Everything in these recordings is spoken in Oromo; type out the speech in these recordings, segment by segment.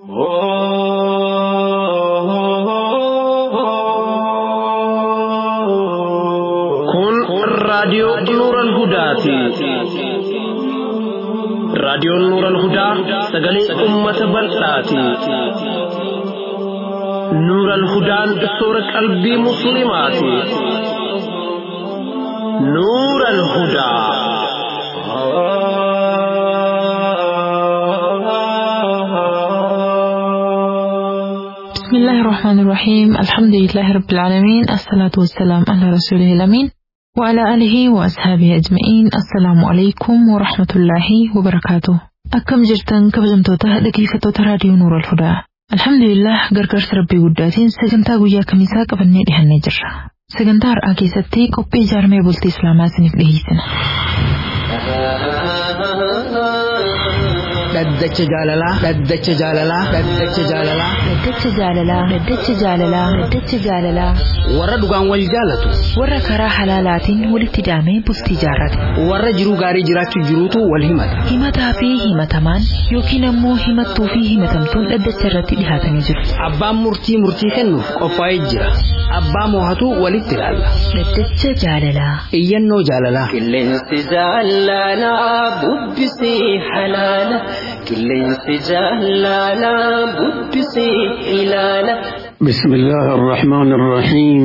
Kun raadiyoo Nuuran Hudaati. Raadiyoon Nuuran Hudaa sagalee uummata bal'aati. Nuuran Hudaan soora qalbii Musliimaati. Nuuran Hudaa. بسم الله الرحمن الرحيم الحمد لله رب العالمين الصلاة والسلام على رسوله الأمين وعلى آله وأصحابه أجمعين السلام عليكم ورحمة الله وبركاته أكم جرتن كبجمتوتا دقيقة راديو نور الهدى الحمد لله gargaarsa rabbii guddaatiin sagantaa guyyaa kamisaa qabannee dhihannee jirra sagantaa har'aa keessatti qophii ijaarmee bultii islaamaa isiniif dhiheessina dhaddacha jaalalaa dhaddacha jaalalaa dhaddacha jaalalaa Daddacha jaalalaa Daddacha jaalalaa Daddacha jaalalaa warra dhugaan wal jaalatu warra karaa halaalaatiin walitti daamee bultii jaarrate warra jiruu gaarii jiraachuu jiruutu wal himata himataa fi himatamaan yookiin ammoo himattuu fi himatamtuun dhaddacha irratti dhihaatanii jiru. abbaan murtii murtii kennuuf qophaa'ee jira abbaa moohatu walitti ilaalla Daddacha jaalalaa. iyyannoo jaalalaa Qilleensi jaalalaa bubbisii halaala. Qilleensi jaalalaa bubbisii ilaala. بسم الله الرحمن الرحيم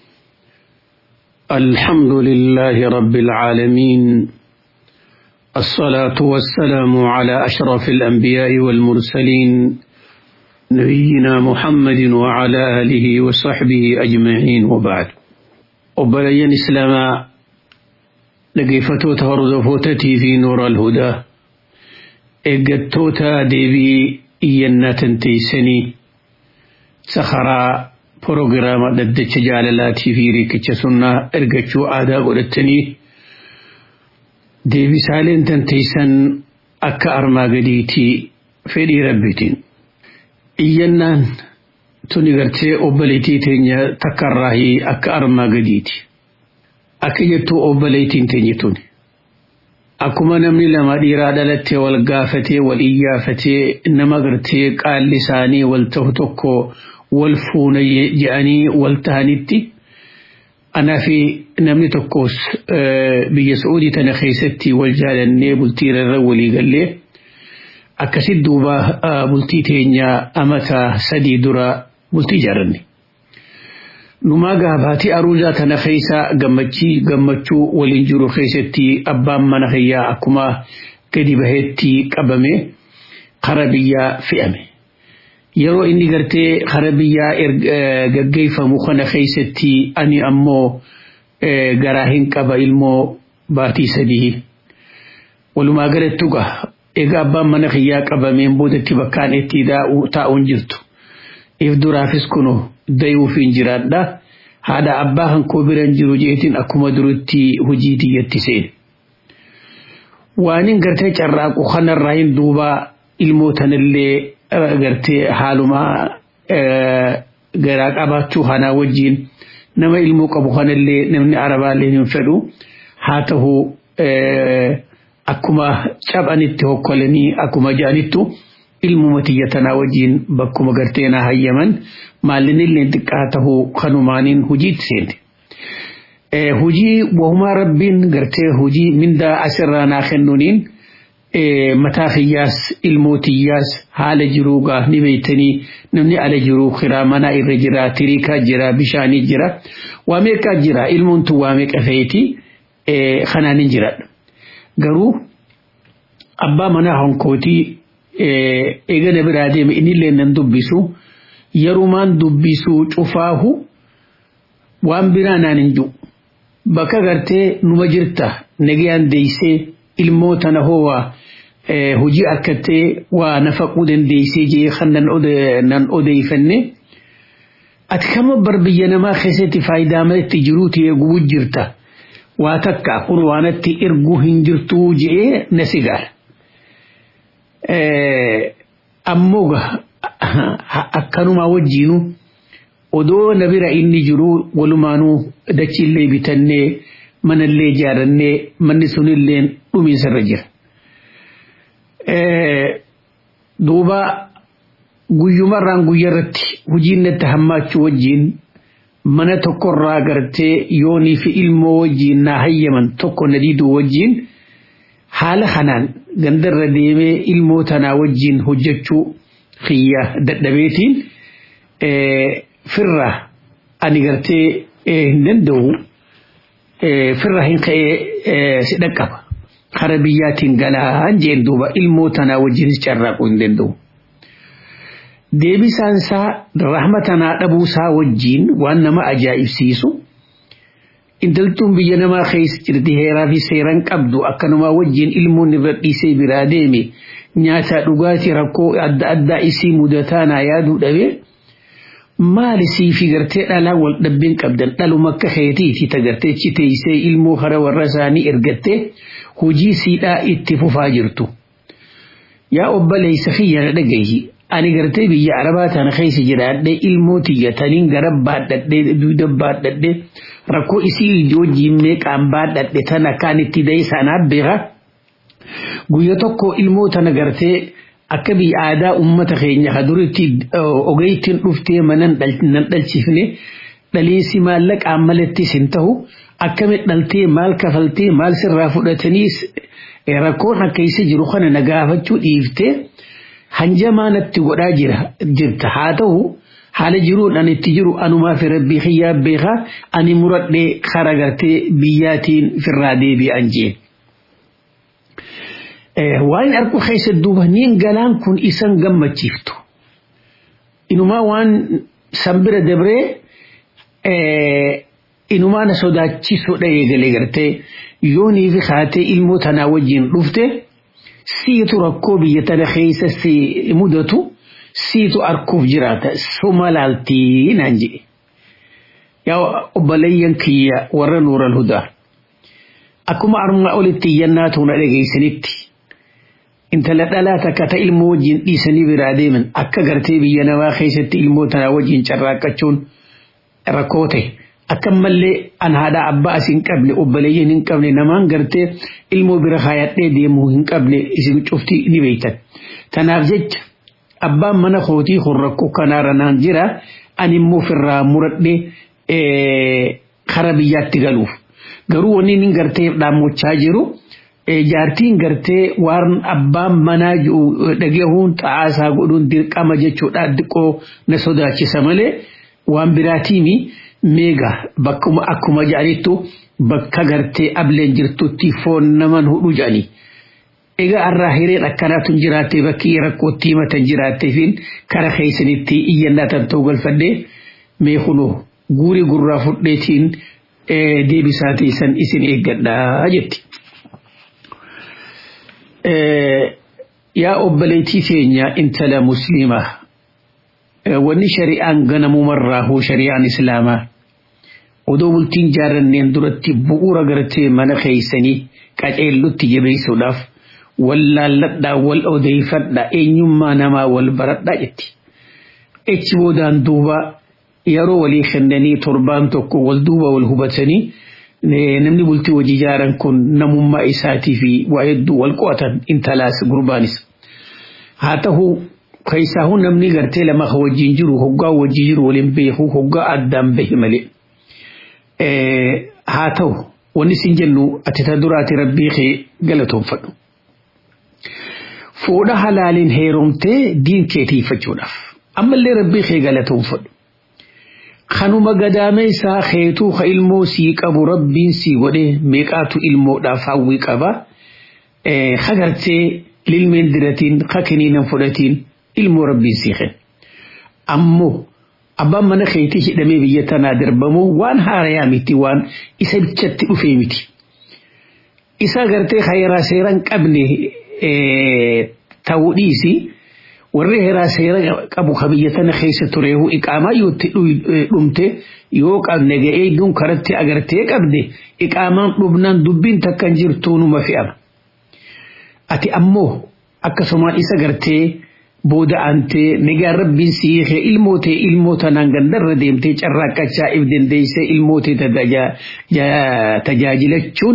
الحمد لله رب العالمين الصلاة والسلام على أشرف الأنبياء والمرسلين نبينا محمد وعلى آله وصحبه أجمعين وبعد وبلين إسلاما لقيفتو تهرزفوتتي في نور الهدى إقتوتا ديبي إينا تنتيسني sakharaa proogiraama dhaddacha jaalalaatii fi riikicha sunnaa ergachuu aadaa godhattanii deebisaaleen tanteeysan akka armaa gadiitii fedhii rabbitiin. Iyyannaan tuni gartee obboleettii teenya takkarraahii akka armaa gadiiti. Akka jettuu obboleettiin teenya tuni. Akkuma namni lama dhiiraa dhalattee wal gaafatee wal iyyafatee nama gartee qaalli isaanii wal ta'u tokko wal fuuna je'anii wal ta'anitti anaa fi namni tokkos biyya Saa'udii tana keessatti wal jaalannee bultii irra walii gallee akkasitti duuba bultii teenya amata sadii dura bultii ijaarranne. Numaa gaabaatii aruuzaa tana keessa gammachii gammachuu waliin jiru keessatti abbaan mana kiyyaa akkuma gadi baheetti qabame kara biyyaa fe'ame. Yeroo inni gartee kara biyyaa gaggeeffamu kana keessatti ani ammoo garaa hin qaba ilmoo baatii sadii. Walumaa galatti gaa egaa abbaan mana kiyyaa qabameen boodatti bakkaan itti taa'uun jirtu. if duraafis kuno dayuuf hin jiraadha haadha abbaa kan koo biran jiru jeetiin akkuma durutti hojii tiyyatti seene. Waanin gartee carraaqu kanarraa hin duuba ilmootanillee gartee haaluma garaa qabaachuu kanaa wajjin nama ilmoo qabu kanallee namni arabaallee hin fedhu haa ta'u akkuma caphanitti hokkolanii akkuma ja'anittu. ilmuma tiyya tanaa wajjin bakkuma gartee naa hayyaman maallinillee xiqqaa tahuu kanumaaniin hojiitti seente. Hujii wahumaa rabbiin gartee hujii mindaa asirraa naa kennuuniin mataa kiyyaas ilmoo tiyyaas haala jiruu gaa ni beeytanii namni ala jiruu kiraa manaa irra jira tiriikaa jira bishaanii jira waa meeqaa jira ilmoon tun waa meeqa feeti kanaan hin jiradha. Garuu abbaa manaa honkootii eegana biraa deeme innillee nan dubbisu yerumaan dubbisu cufaahu waan biraa naan hin jiru bakka gartee numa jirta nagayaan deeysee ilmoo tana hoowaa hojii harkattee waa nafaquu dandeeysee jee kan nan odeeyfanne ati kama bar biyya namaa keessatti faayidaa malatti jiruuti eeguu jirta waa takka kun waanatti erguu hin jirtuu jee na sigaara. ammoo akkanuma wajjiinu odoo na bira inni jiru walumaanuu dachiillee bitannee manallee ijaarannee manni sunillee dhumiinsarra jira. Duuba guyyumarraan guyyarratti hojiin natti hammaachuu wajjiin mana tokkorraa gartee yoonii fi ilmoo wajjiin naa hayyaman tokko na diiduu wajjiin haala kanaan gandarra deemee ilmoo tanaa wajjiin hojjechuu xiyya dadhabeetiin firra ani gartee hin danda'u firra hin ka'ee si dhaqqaba kara biyyaatiin galaan jeen duuba ilmoo tanaa wajjinis carraaquu hin danda'u. Deebisaan isaa rahma tanaa dhabuusaa wajjiin waan nama ajaa'ibsiisu intaltuun biyya namaa keessa jirti heeraa fi seeran qabdu akkanumaa wajjiin ilmoon irra dhiisee biraa deeme nyaataa dhugaatii rakkoo adda addaa isii mudataa naa yaaduu dhabee maali siifi gartee dhalaa wal dhabbeen qabdan dhaluma akka keetiiti tagartee chiteeysee ilmoo hara warra isaanii ergattee hojii siidhaa itti fufaa jirtu. Yaa obboleessa kiyya na dhagahi ani gartee biyya arabaa tana keessa jiraadhee ilmoo tiyya taniin gara baadhadhee duuda baadhadhee rakkoo isii wajjiin meeqaan baadhadhe tana kaan itti da'e sanaaf beeka. Guyya tokko ilmoo tana gartee akka biyya aadaa uummata keenya ka duritti ogeeytiin dhuftee manan nan dhalchifne dhaliinsi maallaqaan malattis hin ta'u akkamitti dhaltee maal kafaltee maal sirraa fudhatanii rakkoon akka isa jiru kana na gaafachuu dhiiftee hanjamaa natti godhaa jira jirta haa ta'u haala jiruun ani itti jiru anumaa fi rabbii kiyyaa beekaa ani muradhee kara gartee biyyaatiin firraa deebi'an jeen. waan arku keessa duuba niin galaan kun isan gammachiiftu inumaa waan sanbira dabree inumaa na sodaachisudha eegalee gartee yoonii fi haatee ilmoo tanaa wajjin dhufte siitu rakkoo biyya tana keessa si mudatu siitu arkuuf jiraata suma laaltii naan jedhe yaa obboleeyyan kiyya warra nuural hudaa akkuma armaa olitti iyyannaa tuuna dhageessanitti intala dhalaa takka ta ilmoo wajjin dhiisanii biraa deeman akka gartee biyya namaa keessatti ilmoo tanaa wajjin carraaqqachuun rakkoo ta'e akka mallee an haadha abbaa as hin qabne obboleeyyan hin qabne namaan gartee ilmoo bira kaayadhee deemuu hin qabne isin cufti ni beektan. Tanaaf jecha abbaan mana kootii kun rakkoo kanaarra naan jira ani immoo ofirraa muradhee kara biyyaatti galuuf. Garuu wanni inni gartee dhaammachaa jiru. jaartiin gartee waan abbaan manaa dhagahuun xa'aasaa godhuun dirqama jechuudha xiqqoo na sodaachisa malee waan biraatiimi meega bakkuma akkuma jedhanittu bakka gartee ableen jirtutti foon naman hudhu jedhani. Egaa har'aa hireen akkanaatu jiraattee bakki rakkootti himatan jiraatteefiin kara keessanitti iyyannaa tan ta'uu galfadhee mee kunoo guurii gurraa fudheetiin deebisaa teessan isin eeggadhaa jetti. yaa obboleettii keenya intala musliimaa wanni shari'aan ganamumarraa hoo shari'aan islaamaa odoo bultiin jaaranneen duratti bu'uura gartee mana keeysanii qaceellutti jabeessuudhaaf wal laalladhaa wal odeeffadhaa eenyummaa namaa wal baradhaa jetti. Echi boodaan duuba yeroo walii kennanii torbaan tokko wal duuba wal hubatanii namni bultii hojii ijaaran kun namummaa isaatii fi waa hedduu wal qo'atan intalaas gurbaanis. Haa ta'u keessaahu namni gartee lama wajjin jiru hoggaa wajjin jiru waliin beeku hoggaa addaan bahe malee. Haa ta'u wanni sin jennu ati ta duraati rabbii kee galatoonfadhu. Fuudha halaaliin heerumtee diin keetiifachuudhaaf ammallee rabbii kee galatoonfadhu. kanuma gadaameessaa keetuu ka ilmoo sii qabu rabbiin sii godhe meeqaatu ilmoodhaaf hawwii qaba hagartee lilmeen diratiin ka kiniinan fudhatiin ilmoo rabbiin sii kenna ammoo abbaan mana keetii hidhamee biyya tanaa darbamu waan haarayaa miti waan isa bichatti dhufee miti isa gartee hayraa seeran qabne ta'uu dhiisi. warri heeraa seera qabu ka biyya tana keessa tureehu iqaamaa yoo itti dhumte yoo qabne ga'ee duun karatti agartee qabde iqaamaan dhumnaan dubbiin takkan jirtuu numa fe'ama. Ati ammoo akkasumaan isa gartee booda aantee nagaan rabbiin siikee ilmootee ilmoota naan gandarra deemtee carraaqqachaa if dandeessee ilmootee tajaajilachuun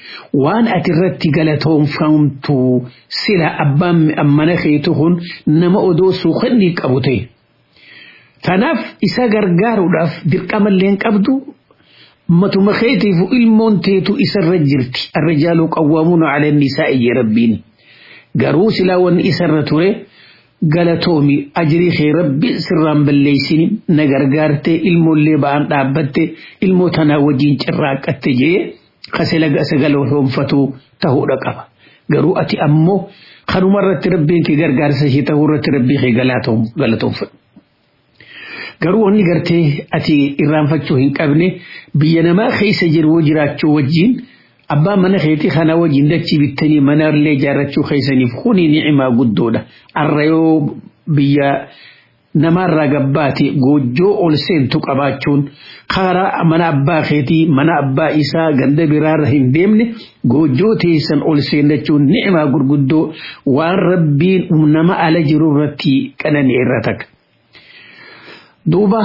waan ati irratti galatoomfamtu sila abbaan mana keetu kun nama odoo suuqannii qabu ta'e. Tanaaf isa gargaaruudhaaf dirqamallee hin qabdu matuma keetiif ilmoon teetu isarra jirti arrijaalu qawwaamuuna ala nisaa'i jee rabbiin garuu silaa wanni isarra ture galatoomi ajrii kee rabbi sirraan balleeysini na gargaarte ilmoollee ba'an dhaabbatte ilmoo tanaa wajjiin cirraaqatte jee kasela gasa galatoomfatu ta'uudha qaba garuu ati ammoo kanuma irratti rabbiin kee gargaarsa ishee ta'uu irratti rabbii kee galatoomfadhu. garuu wanni gartee ati irraanfachuu hin qabne biyya namaa keessa jiru jiraachuu wajjin abbaa mana keetii kana wajjin dachii bittanii mana illee ijaarrachuu keessaniif kuni ni'imaa guddoodha arra yoo biyya namaarraa gabbaate goojjoo ol seentu qabaachuun karaa mana abbaa keetii mana abbaa isaa ganda biraarra hin deemne goojjoo teessan ol seenachuun ni'imaa gurguddoo waan rabbiin nama ala jiru irratti qananii irra takka. duuba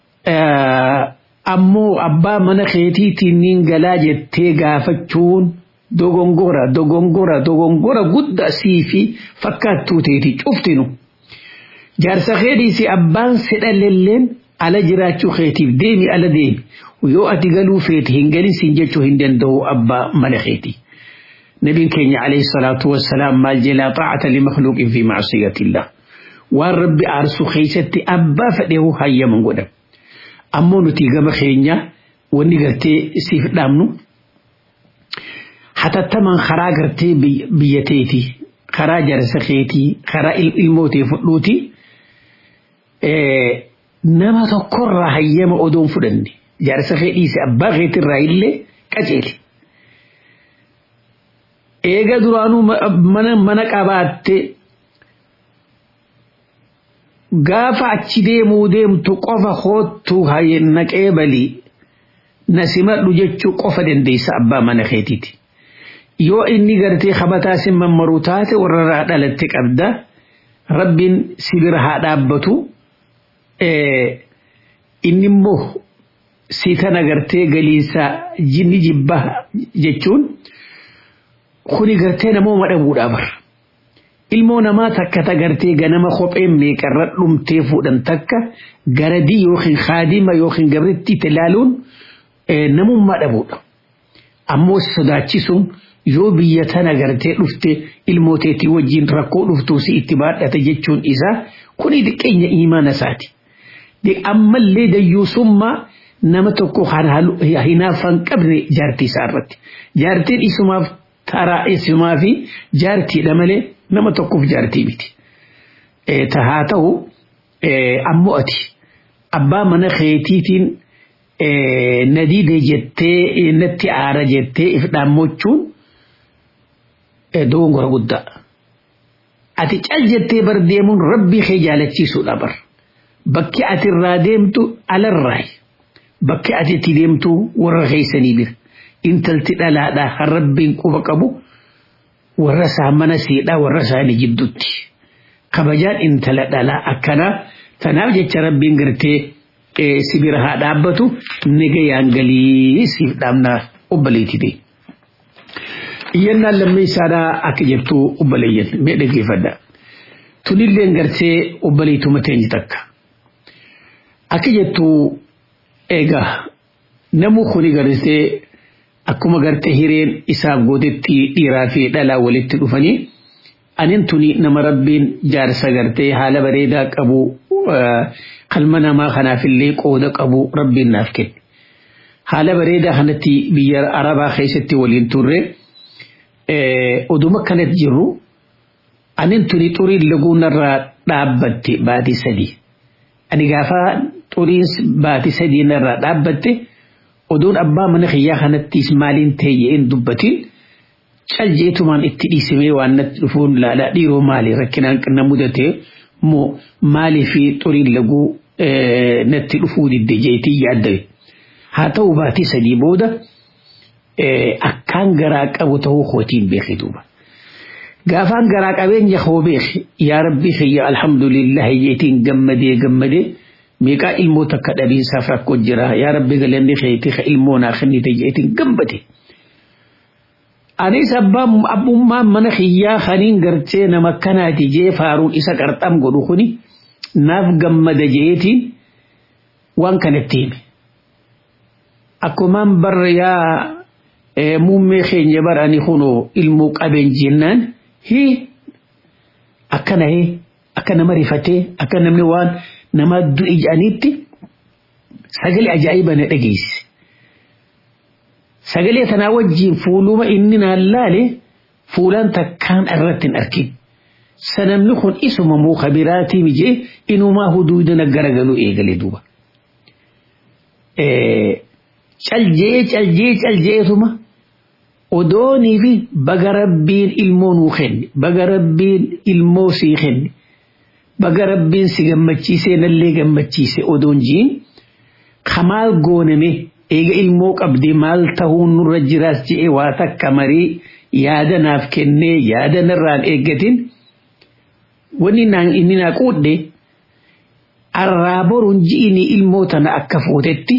ammoo abbaa mana keetiitiin niin galaa jettee gaafachuun dogongora dogongora dogongora guddaa sii fi fakkaattuu teeti cuftinu jaarsa keetiisi abbaan sedhalelleen ala jiraachuu keetiif deemi ala deemi yoo ati galuu feeti hin galin siin jechuu hin danda'u abbaa mana keetii. نبي كينيا عليه الصلاة والسلام ما جلا طاعة لمخلوق في معصية الله waan rabbi aarsu keessatti abbaa fedheehu hayyaman godha ammoo nuti gama keenya wanni gartee siif dhaabnu hatattamaan karaa gartee biyya teeti karaa jarsa keetii karaa ilmootee fudhuuti nama tokkorraa hayyama odoon fudhanne jarsa kee dhiise abbaa keetirraa illee qaceeli. Eega duraanuu mana qabaatte gaafa achi deemuu deemtu qofa hoottu naqee balii na simadhu jechuu qofa dandeessa abbaa mana keetiiti. Yoo inni gartee kabataa sin mammaruu taate warra dhalatte qabda rabbiin sibira haa dhaabbatu inni immoo si tana gartee galiinsa jinni jibba jechuun kuni gartee namooma dhabuudhaa bara. ilmoo namaa takka tagartee ganama kopheen meeqarra dhumtee fuudhan takka garadii yookiin haadima yookiin gabritti ilaaluun namummaa dhabuudha. Ammoo sodaachisuun yoo biyya tana gartee dhufte ilmooteetii wajjin rakkoo dhuftuu si itti baadhata jechuun isaa kuni diqqeenya imaana isaati. Ammallee dayyuusummaa nama tokko hinaafan qabne jaartii isaa irratti. Jaartiin isumaaf taraa isumaa fi jaartiidha malee nama tokkoof jaartii miti. Haa ta'u ammoo ati abbaa mana keetiitiin nadiide jettee natti aara jettee if dhaammachuun dogongora guddaa. Ati cal jettee bar deemuun rabbii kee jaalachiisuudha bar. Bakki ati irraa deemtu alarraayi. Bakki ati itti deemtu warra keessanii bira. Intalti dhalaadhaa kan rabbiin quba qabu warra isaa mana siidhaa warra isaanii jidduutti. Kabajaan intala dhalaa akkanaa tanaaf jecha rabbiin gartee sibira haa dhaabbatu nagayaan galii siif dhaabnaa obbaleetti ta'e. Iyyannaan lammii isaadhaa akka jettu obbaleeyyan mee dhaggeeffadha. Tunilleen gartee obbaleetuma teenye takka. Akka jettu egaa namuu kuni gartee akkuma gartee hireen isaaf gootetti dhiiraa fi dhalaa walitti dhufanii anin tuni nama rabbiin jaarsa gartee haala bareedaa qabu qalma namaa kanaafillee qooda qabu rabbiin naaf kenne. Haala bareedaa kanatti biyya Arabaa keessatti waliin turre oduma kanatti jirru anin tuni xuriin laguunarraa dhaabbatte baatii sadii. Ani gaafa xuriin baatii sadii narraa dhaabbatte oduun abbaa mana kiyyaa kanattis maaliin ta'e jedheen dubbatiin caljeetumaan itti dhiisimee waan natti dhufuun laalaa dhiiroo maali rakkinaan qinna mudate moo maalii fi xuriin laguu natti dhufuu didde jeetii yaaddawe. Haa ta'u baatii sadii booda akkaan garaa qabu ta'uu kootiin beekee duuba. Gaafaan garaa qabeenya koo beeke yaa rabbii kiyya alhamdulillahi jeetiin gammadee gammadee meeqaa ilmoo takka dhabiinsaaf rakkoo jira yaa rabbi galanni keetii ka ilmoo naa kennite jeetiin gammade. anis abbaan abbummaan mana kiyyaa kaniin gartee nama akkanaati jee faaruun isa qarxam godhu kuni naaf gammada jeetiin waan kanatti hime akkumaan barra yaa muummee keenya barani kunoo ilmoo qabeen jennaan hii akkana hee akka nama rifatee akka namni waan nama du'i jedhaniitti sagalee ajaa'iba na dhageesse. Sagalee tanaa wajjin fuuluma inni naan laale fuulaan takkaan irratti hin argin. Sanamni kun isuma muka biraatii mijee inumaa huduudana garagalu eegale duuba. Caljee caljee caljeetuma odoonii fi baga rabbiin ilmoo nuu kenne baga rabbiin ilmoo sii kenne baga rabbiin si gammachiisee nallee gammachiise odoon jiin kamaal gooname eega ilmoo qabdee maal tahuun nurra jiraas je'e waa takka marii yaada naaf kennee yaada narraan eeggatin wanni naan inni naa quudhe arraa boruun ji'ini ilmoo tana akka footetti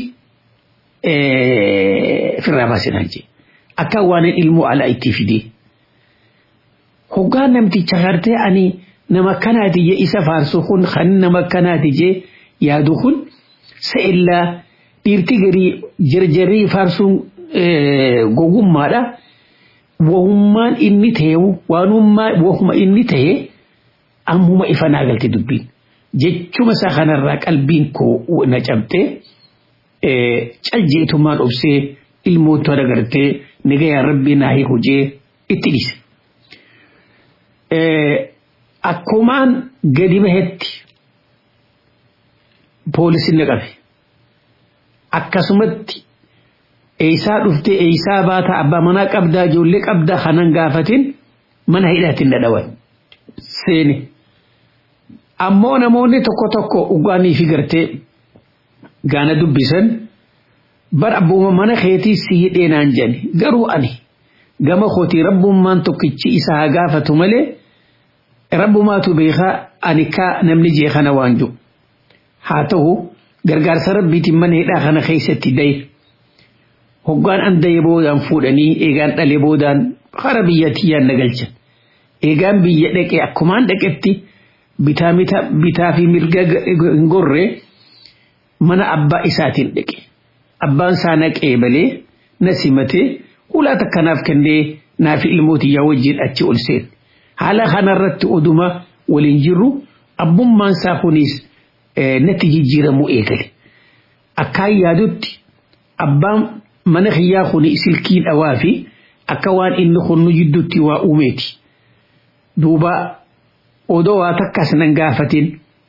firraa baasinaan jee akka waan ilmoo alaa itti fidee hoggaa namticha gartee ani nama kanaati jee isa faarsu kun kan nama kanaati jee yaadu kun sa'illaa dhiirti garii jarjarrii faarsuun gogummaadha wahummaan inni ta'e waanummaa wahuma inni ta'e ammuma ifa naa galte dubbiin jechuma isaa kanarraa qalbiin koo na cabtee caljeetumaan obsee ilmoota agartee nagayyaa rabbii naa hojee itti dhise. Akkumaan gadi bahetti poolisiin na qabe. Akkasumatti eeysaa dhuftee eeysaa baata abbaa manaa qabdaa ijoollee qabdaa kanan gaafatin mana hidhaatiin na dhawan. Seeni. Ammoo namoonni tokko tokko dhugaanii fi gartee gaana dubbisan bar abbuma mana keetii si hidhee naan jedhani garuu ani gama kootii rabbummaan tokkichi isa haa gaafatu malee rabbumaatu beekaa ani kaa namni jee kana waan jiru haa ta'u gargaarsa rabbiitiin mana hidhaa kana keessatti daye hoggaan an daye boodaan fuudhanii eegaan dhale boodaan hara biyyattiyyaan na galchan eegaan biyya dhaqe akkumaan dhaqetti bitaa fi mirga hin gorree mana abbaa isaatiin dhaqe abbaan isaa naqee malee na simatee hulaa takkanaaf kennee naaf ilmootiyyaa wajjin achi ol seen haala kanarratti oduma waliin jirru abbummaan isaa kunis natti jijjiiramuu eegale akkaan yaadutti abbaan mana kiyyaa kuni silkii dhawaa fi akka waan inni kun nu jidduutti waa uumeeti duuba odoo waa takkas nan gaafatin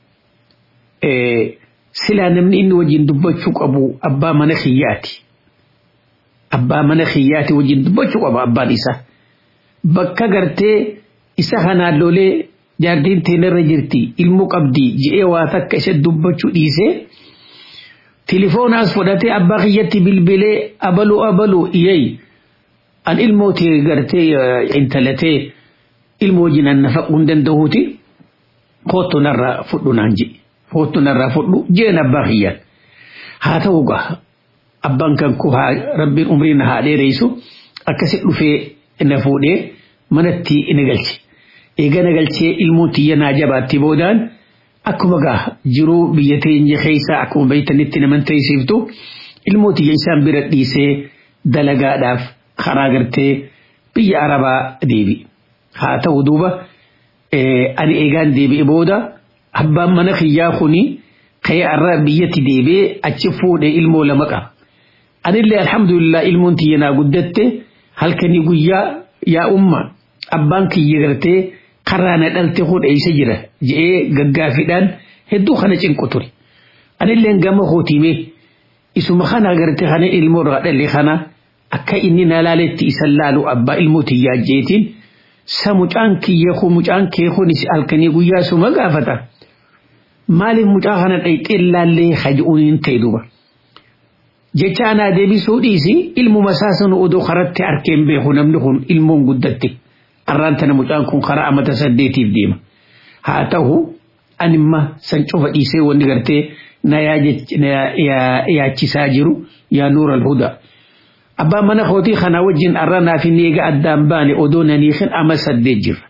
silaa namni inni wajjin dubbachuu qabu abbaa mana kiyyaati. Abbaa mana kiyyaati wajjin dubbachuu qaba abbaan isaa. Bakka gartee isa kanaan lolee jaartiin teenarra jirti ilmoo qabdi je'ee waa takka isa dubbachuu dhiisee tilifoonaas fudhatee abbaa kiyyatti bilbilee abaluu abaluu iyyay an ilmootee gartee intalatee ilmoo wajjin an nafaquu hin danda'uuti kootu narraa fudhu naan jedhe. Kootu narraa fudhu jeen abbaa kiyyaan. Haa ta'u gaa abbaan kan ku rabbiin umrii na haa dheereysu akkasi dhufee na fuudhee manatti na galche. Eega na galchee ilmoon tiyya naa jabaatti boodaan akkuma gaa jiruu biyya teenya keessaa akkuma beeytanitti naman teessiftu ilmoo tiyya isaan bira dhiisee dalagaadhaaf karaa gartee biyya arabaa deebi. Haa ta'u duuba ani eegaan deebi'e booda. abbaan mana kiyyaa kuni ka'ee arraa biyyatti deebi'ee achi fuudhee ilmoo lama qaba. Anillee alhamdulillah ilmoon tiyya naa guddatte halkanii guyyaa yaa umma abbaan kiyya gartee karaa na dhalte hodheessa jira je'ee gaggaafiidhaan hedduu kana cinqu ture. Anillee gama hootiimee isuma kana gartee kana ilmoo irraa dhalle kana akka inni na laaletti isan laalu abbaa ilmoo tiyyaa jeetiin sa mucaan kiyya kun mucaan kee kunis halkanii guyyaa suma gaafata. maaliif mucaa kana dhayxee laallee haji'uun hin ta'e duuba. Jecha anaa deebisuu dhiisi ilmuma isaa sanu odoo karatti arkeen beeku namni kun ilmoon guddatte. Arraan tana mucaan kun karaa amata saddeetiif deema. Haa ta'u animma san cufa dhiisee wanni gartee na yaachisaa jiru yaa nuura alhudaa. abbaan mana kootii kana wajjin arra naaf hin eega addaan baane odoo naniikin ama saddeet jirra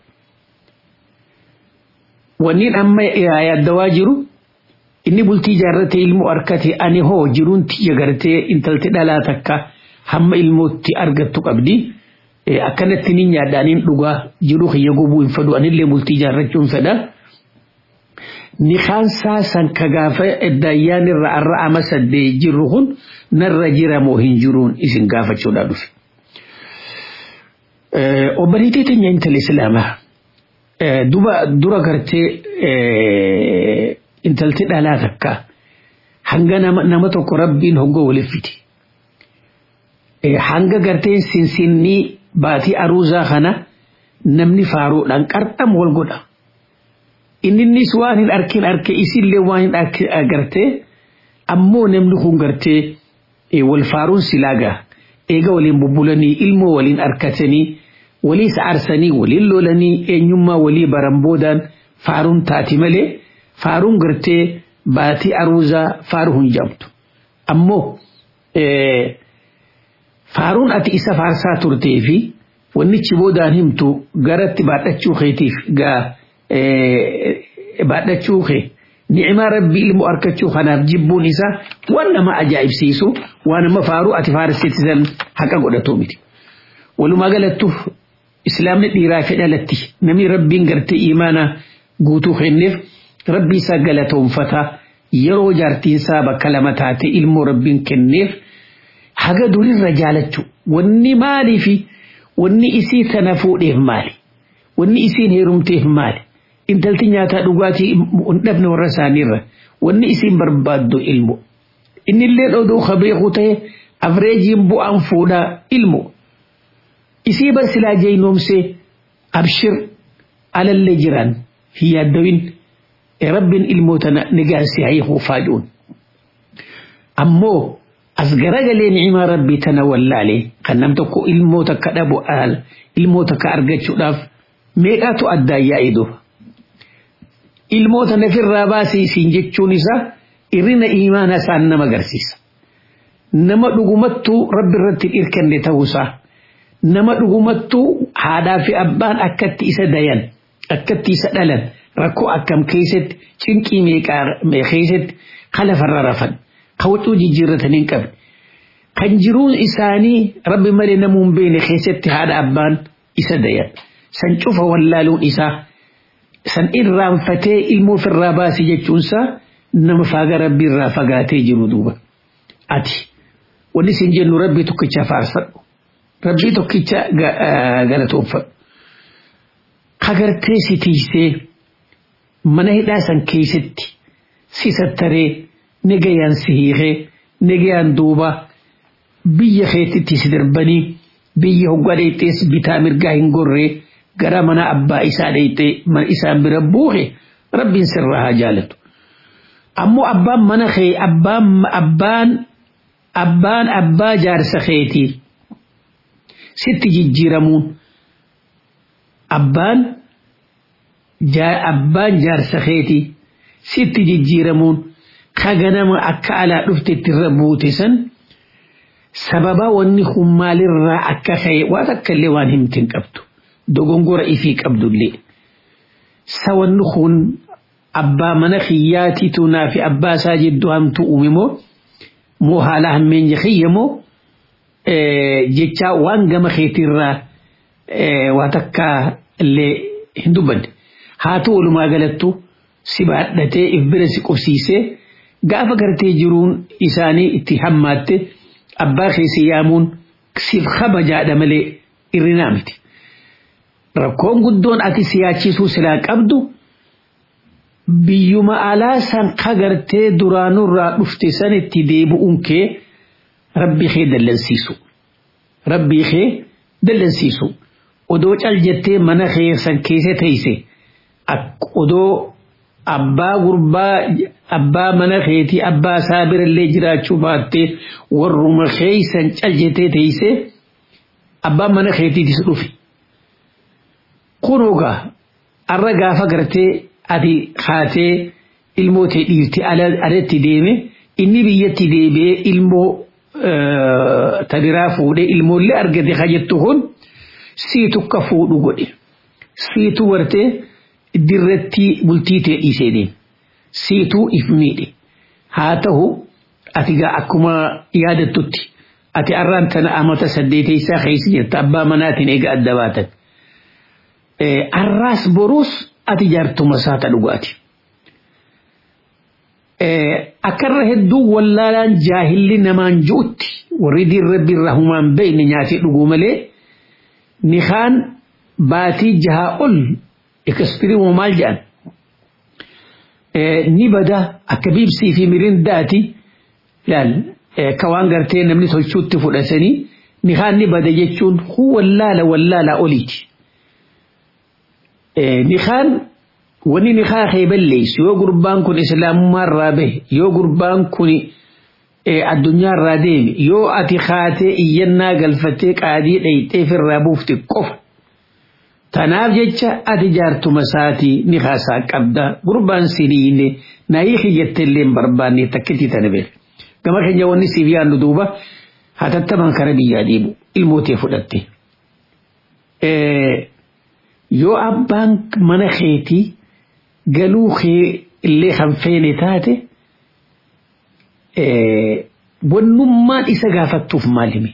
wanniin amma yaaddawaa jiru inni bultii jaarratee ilmoo arkate ani hoo jiruun tiyya gartee intalti dhalaa takka hamma ilmootti argattu qabdi akkanatti ni nyaadhaaniin dhugaa jiru kiyya gobuu hin fedhu anillee bultii jaarrachuun fedha. Nikaan saasan ka gaafa eddayyaan irra arra ama saddee jirru kun narra jira moo hin jiruun isin gaafachuudha dhufe. Obboleettii teenya intala Islaamaa duba dura gartee intalti dhalaa takka hanga nama tokko rabbiin hoggoo waliif fiti. Hanga garteen sinsinnii baatii aruuzaa kana namni faaruudhaan qarxam wal godha. Inninnis waan hin arkin arke isillee waan hin agarte ammoo namni kun gartee wal faaruun silaagaa eega waliin bubbulanii ilmoo waliin arkatanii walii sa'aarsanii waliin lolanii eenyummaa walii baran boodaan faaruun taati malee faaruun gartee baatii aruuzaa faaruu hin jamtu. Ammoo faaruun ati isa faarsaa turtee fi wannichi boodaan himtu garatti baadhachuu keetiif gaa baadhachuu kee ni'imaa rabbii ilmoo arkachuu kanaaf jibbuun isaa waan nama ajaa'ibsiisu waan nama faaruu ati faarsitisan haqa godhatu miti. Walumaa galattuuf islaamni dhiiraa fi dhalatti namni rabbiin gartee imaana guutuu kenneef rabbii isaa galatoonfata yeroo jaartiinsaa bakka lama taate ilmoo rabbiin kenneef haga durirra jaalachuu wanni maalii fi wanni isii tana fuudheef maali wanni isiin heerumteef maali intalti nyaataa dhugaatii hin dhabne warra isaaniirra wanni isiin barbaaddu ilmo innillee oduu kabeeku ta'e afreejiin bu'aan fuudhaa ilmo isii bar silaa jeynoomsee abshir alallee jiran hin yaaddawin rabbiin ilmoo tana nigaansi hayihu faajuun ammoo as garagalee ni'imaa rabbii tana wallaalee kan nam tokko ilmoo takka dhabu aal ilmoo takka argachuudhaaf meeqaatu addaan yaa'idu ilmoo tana firraa baasii isiin jechuun isaa irrina imaana isaan nama agarsiisa nama dhugumattuu rabbi irratti hirkanne ta'uusaa nama dhugumattuu haadhaa fi abbaan akkatti isa dayan akkatti isa dhalan rakkoo akkam keessatti cinqii meeqaa keessatti kalafarra rafan kawwachuu jijjiirratanii hin qabne kan jiruun isaanii rabbi malee namuun beene keessatti haadha abbaan isa dayan san cufa wallaaluun isaa san irraanfatee ilmoo ofirraa baasi jechuunsaa nama faaga rabbi irraa fagaatee jiru duuba ati wanni isin jennu rabbii tokkicha faarfadhu rabbii tokkicha galatoonfadhu kagartee si tiisee mana hidhaa san keessatti si sattaree negayaan si hiikee negayaan duuba biyya keetitti si darbanii biyya hoggaa dheexxees bitaa mirgaa hin gorree gara mana abbaa isaa dheexxee mana isaan bira buuhe rabbiin sirraa haa jaalatu. Ammoo abbaan mana kee abbaan abbaan abbaan abbaa jaarsa keetii sitti jijjiiramuun abbaan abbaan jaarsa keetii sitti jijjiiramuun kaganama akka alaa dhuftetti irra buute san sababa wanni kun maalirraa akka ka'e waan akka illee waan himtiin qabdu dogongora ifii qabdullee sa wanni kun abbaa mana kiyyaatiitu naa fi abbaa isaa jidduu hamtu uume moo moo haala hammeenya kiyya moo jechaa waan gama keetirraa waa takka illee hin dubbanne haa ta'u walumaa galattu si baadhatee if bira si qubsiisee gaafa gartee jiruun isaanii itti hammaatte abbaa keessa yaamuun siif kabajaadha malee irrinaa miti. Rakkoon guddoon ati siyaachisuu silaa qabdu biyyuma alaa san kagartee duraanurraa dhufte sanitti deebi'uun kee rabbii kee dallansiisu. Rabbii kee dallansiisu. Odoo cal jettee mana kee san keessa teeyse odoo abbaa gurbaa abbaa mana keetii abbaa isaa birallee jiraachuu baattee warruma keeysan cal jettee teeyse abbaan mana keetiitis dhufe. Kunoogaa arra gaafa gartee ati haatee ilmoo ta'e dhiirti alatti deeme inni biyyatti deebi'ee ilmoo tadiraa fuudhee ilmoollee argate ka jettu kun siitu akka fuudhu godhe siitu wartee dirratti bultii ta'e dhiisee deeme siituu if miidhe haa ta'u ati gaa akkuma yaadattutti ati arraan tana amata saddeeteysaa keessa jirta abbaa manaatiin eega adda baatan arraas boruus ati jaartuma saata dhugaati. Akkarra hedduu wallaalaan jaahilli namaan ju'utti warri diin rabbi irraa humaan beeyne nyaatee dhuguu malee nikaan baatii jahaa ol ekspiriimoo maal jedhan ni bada akka biibsii fi mirindaati laal ka waan gartee namni tolchuutti fudhatanii nikaan ni bada jechuun wallaala wallaalaa oliiti. Nikaan wani nikaa kee balleessu yoo gurbaan kun islaamummaa irraa bahe yoo gurbaan kun addunyaa irraa deeme yoo ati kaatee iyyannaa galfattee qaadii dhayxee firraa buufte qofa. Tanaaf jecha ati jaartuma isaatii ni haasaa qabda gurbaan siniine naayii kiyyatteellee hin barbaanne takkitti tana beela. Gama keenya wanni siif yaadnu duuba hatattaman kara biyyaa deemu ilmootee fudhatte. Yoo abbaan mana keetii galuu kee illee kan feene taate wannummaan isa gaafattuuf maalimi.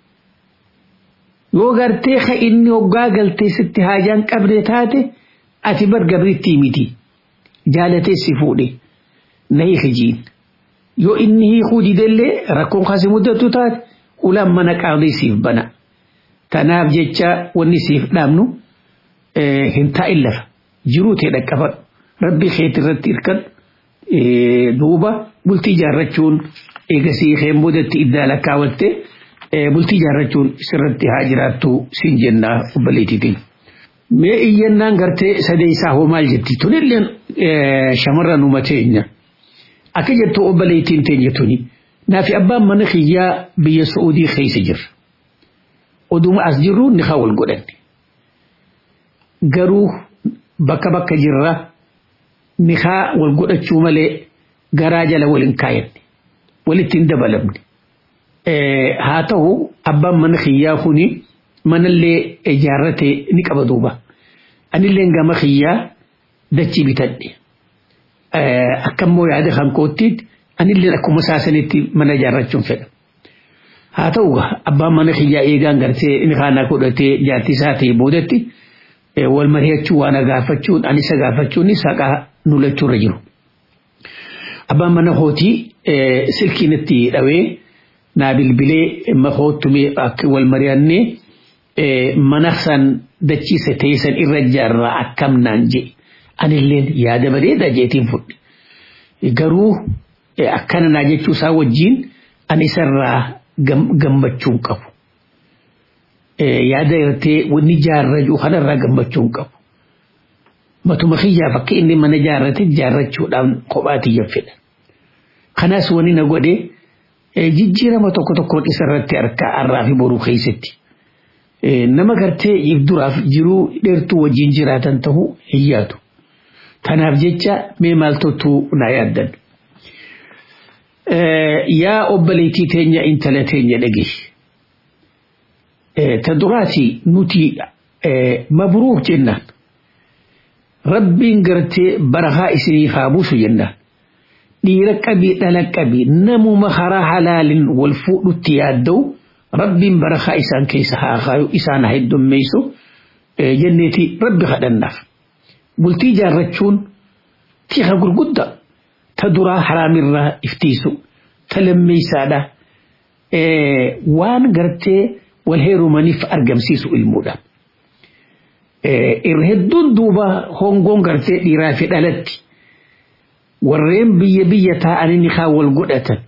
Yoo gartee ka inni hoggaa galtee sitti haajaan qabde taate ati bar gabriitti miti jaalatee si fuudhe na hiikijiin. Yoo inni hiikuu didellee rakkoon kasi muddatu taate ulaan mana qaadii siif bana. Tanaaf jecha wanni siif dhaabnu hin taa'in lafa jiruu ta'e dhaqqabadhu. rabbi keetti irratti hirkadhu duuba bultii jaarrachuun eegasii keen boodatti iddaa lakkaawwatte bultii jaarrachuun sirratti haa jiraattu siin jennaa obbaleetiitiin. Mee iyyannaan gartee sadeessaa hoo maal jetti tunilleen shamarran uumateenya akka jettu obbaleetiin teenya tuni naafi abbaan mana kiyyaa biyya Saa'udii keessa jirra. Oduma as jirru ni haa wal godhanne. Garuu bakka bakka jirraa nikaa wal godhachuu malee garaa jala waliin kaayanne walitti hin dabalamne. Haa ta'u abbaan mana kiyyaa kuni manallee ijaarrate ni qaba duuba. Anillee gama kiyyaa dachii bitadhe. Akkammoo yaada kan koottiitti anillee akkuma saasanitti mana ijaarrachuun fedha. Haa ta'u abbaan mana kiyyaa eegaan gartee nikaa godhatee jaartii isaa ta'e boodatti wal mari'achuu waan gaafachuun ani isa gaafachuun saqaa nulachuurra jiru. Abbaan mana hootii silkiin itti dhawee naa bilbilee mahoottumee akka wal mari'annee mana san dachiisa teessan irra jaarraa akkam naan jedhe anilleen yaada bareedaa jeetiin fudhe. Garuu akkana naa jechuu isaa wajjin ani isarraa gammachuun qabu. Yaada irratee wanni jaarraju kanarraa gammachuun qabu. matuma kiyyaaf akka inni mana jaarrate jaarrachuudhaan kophaatiyya fedha. Kanaas wani na godhe jijjiirama tokko tokkoon isarratti harkaa har'aa fi boruu keessatti. Nama gartee if duraaf jiruu dheertuu wajjin jiraatan ta'uu hin yaadu. Kanaaf jecha mee maaltottu na yaaddan. Yaa obbaleetii teenya intala teenya dhageessi. Ta duraati nuti mabruuk jennaan. rabbiin gartee barakaa isiniif haa buusu jennaan. Dhiira qabii dhala qabii namuma karaa halaalin wal fuudhutti yaadda'u rabbiin barakaa isaan keessa haa kaayu isaan haa heddummeessu jenneeti rabbi kadhannaaf. Bultii jaarrachuun tiika gurguddaa ta duraa haraamirraa iftiisu ta lammeessaadha waan gartee wal heerumaniif argamsiisu ilmuudha. irra hedduun duuba hongoon gartee dhiiraa fi dhalatti warreen biyya biyya taa'anii ni kaa wal godhatan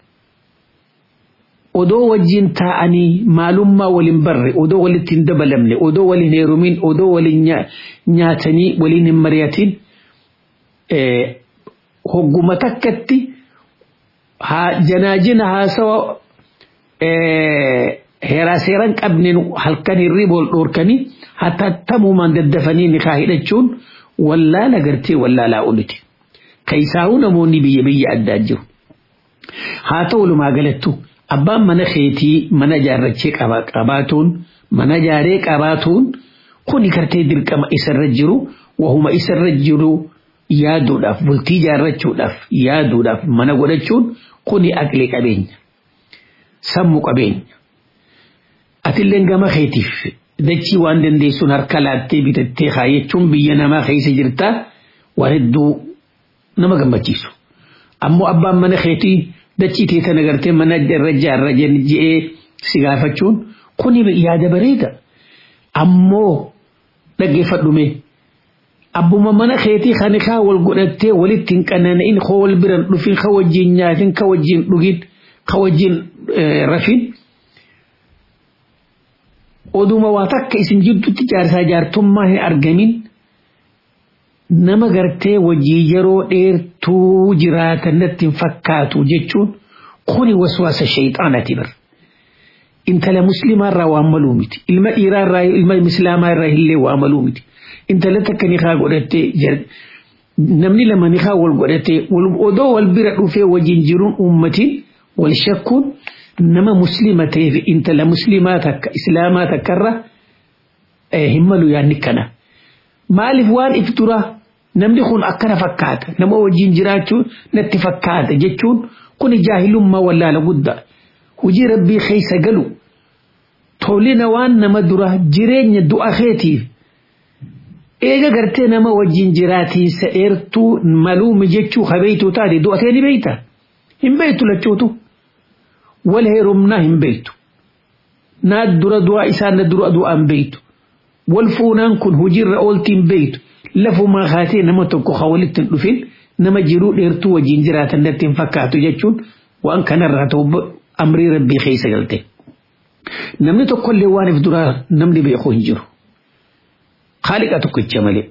odoo wajjin taa'anii maalummaa waliin barre odoo walitti hin dabalamne odoo waliin heerumin odoo waliin nyaatanii waliin hin mari'atin hogguma takkatti janaajina haasawa heeraa seeran qabneen halkan hirriba wal dhoorkanii hatattamumaan daddafanii nikaa hidhachuun wallaala gartee wallaalaa oliti. Kaisaa'uu namoonni biyya biyya addaa jiru. Haa ta'u walumaa galattu abbaan mana keetii mana jaarrachee qabaatuun mana jaaree qabaatuun kuni gartee dirqama isarra jiru wahuma isarra jiru yaaduudhaaf bultii jaarrachuudhaaf yaaduudhaaf mana godhachuun kuni aqlee qabeenya sammuu qabeenya atilleen gama keetiif dachii waan dandeessuun harka laattee bitattee kaayachuun biyya namaa keessa jirtaa waan hedduu nama gammachiisu ammoo abbaan mana keetii dachii teetan agartee mana irra jaarra je'ee si gaafachuun kuni yaada bareeda ammoo dhaggeeffadhume abbuma mana keetii kan kaa wal godhattee walitti hin qanana'in ka wal biran dhufin ka wajjin nyaatin ka wajjin dhugin ka wajjin rafin oduma waa takka isin jidduutti jaarsaa jaartummaa hin argamin nama gartee wajjii yeroo dheertuu jiraatan natti hin fakkaatu jechuun kuni waswaasa shayxaanati bar intala muslimaarraa waan maluu miti ilma dhiiraarraa ilma islaamaarraa illee waa maluu miti intala takka nikaa godhattee namni lama nikaa wal godhattee odoo wal bira dhufee wajjin jiruun uummatiin wal shakkuun nama muslima ta'eef intala muslimaa takka islaamaa takkarra hin malu yaanni kana maaliif waan if dura namni kun akkana fakkaata nama wajjin jiraachuu natti fakkaata jechuun kun jaahilummaa wallaala guddaa hujii rabbii keessa galu tolina waan nama dura jireenya du'a keetiif eega gartee nama wajjin jiraatiinsa dheertuu maluumi jechuu habeeytu taate du'atee ni beeyta hin beeytu lachuutu wal heerumnaa hin beeytu naa dura du'aa isaa na dura du'aa hin beeytu wal fuunaan kun hojiirra ooltii hin beeytu lafumaa kaatee nama tokko ha walitti hin dhufin nama jiruu dheertuu wajjin jiraatan natti hin fakkaatu jechuun waan kanarraa ta'u amrii rabbii keessa galte. Namni tokkollee waan if duraa namni beeku hin jiru. Haaliqa tokkicha malee.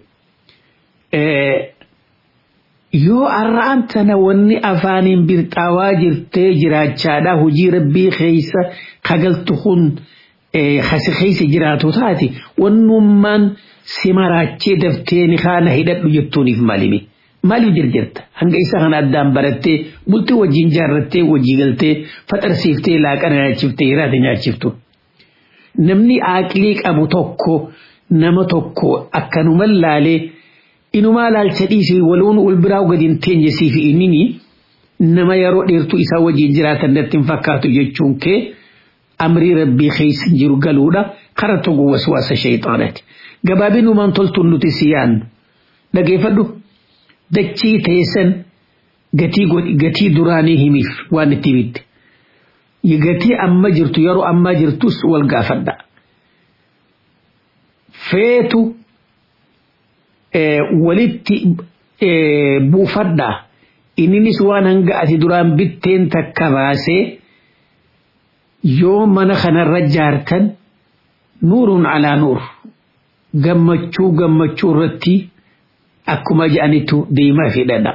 Yoo arra'aan tana wanni afaaniin birxaawaa jirtee jiraachaadhaa hojii rabbii keessa kagaltu kun hasi keessa jiraatu taate wannummaan si maraachee daftee ni kaana hidhadhu jettuuniif maalimi. Maaliif jirjirta hanga isa kana addaan barattee bultii wajjin jaarrattee wajjii galtee faxarsiiftee laaqana nyaachiftee hiraata nyaachiftu. Namni aaqilii qabu tokko nama tokko akkanuma laalee inumaa laalcha dhiisii waluun wal biraa gadi hin teenye siifi innini nama yeroo dheertuu isaa wajjin jiraatan natti hin fakkaatu jechuun kee amrii rabbii keessa jiru galuudha kara tokko waswaasa shayxaanati. Gabaabinumaan toltuun nuti si yaannu dhageeffadhu dachii teessan gatii duraanii himiif waan itti bitte. Gatii amma jirtu yeroo ammaa jirtus wal gaafadha. Feetu walitti buufadhaa inninis waan hanga ati duraan bitteen takka baasee yoo mana kanarra jaartan nuurun alaa nuur gammachuu gammachuu irratti akkuma je'anitu deemaa fidhadha.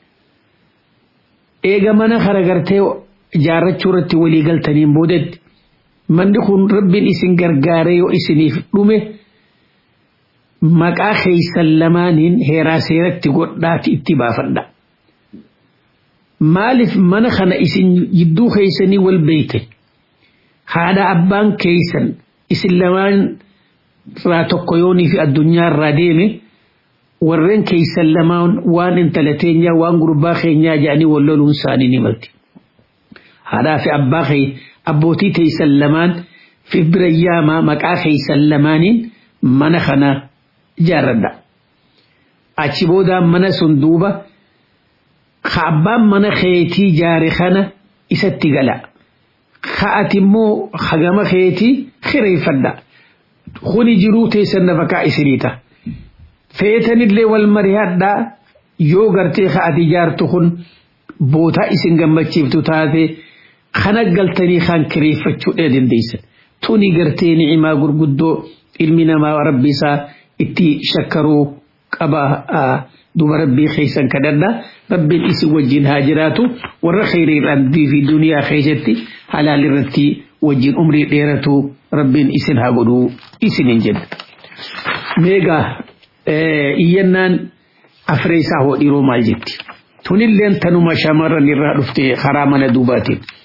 Eega mana kana gartee jaarrachuu irratti walii galtaniin boodetti manni kun rabbiin isin gargaaree yoo isiniif dhume maqaa keeysan lamaaniin heeraa seeratti godhaati itti baafadha. Maaliif mana kana isin jidduu keeysanii wal beeyte haadha abbaan keeysan isin lamaan irraa tokko yoonii fi addunyaa irraa deeme warreen keeysan lamaan waan intala teenyaa waan gurbaa keenyaa jedhanii wal loluun isaanii ni malti. Haadhaa fi abbaa kee abbootii teeysan lamaan fi bira yaamaa maqaa keeysan lamaaniin mana kana jaarradha. Achi boodaan mana sun duuba ka abbaan mana keetii jaare kana isatti gala. Ka ati immoo hagama keetii kireeffadha. Kuni jiruu teessan nafakaa isiniita. Feetanillee wal mari'adhaa yoo gartee ka ati jaartu kun bootaa isin gammachiiftu taate kana galtanii kan kireeffachuu dandeessan. Tuni gartee ni'imaa gurguddoo ilmi namaa rabbi isaa itti shakkaruu qaba duba rabbii keessan kadhadha rabbiin isin wajjin haa jiraatu warra kheyriidhaan fi duniyaa keessatti halaal irratti wajjin umrii dheeratu rabbiin isin haa godhu isinin jedha. Meegaa iyyannaan afreessaa hoo dhiiroo maal jetti? Tunilleen tanuma shamarran irraa dhufte karaa mana duubaatiin.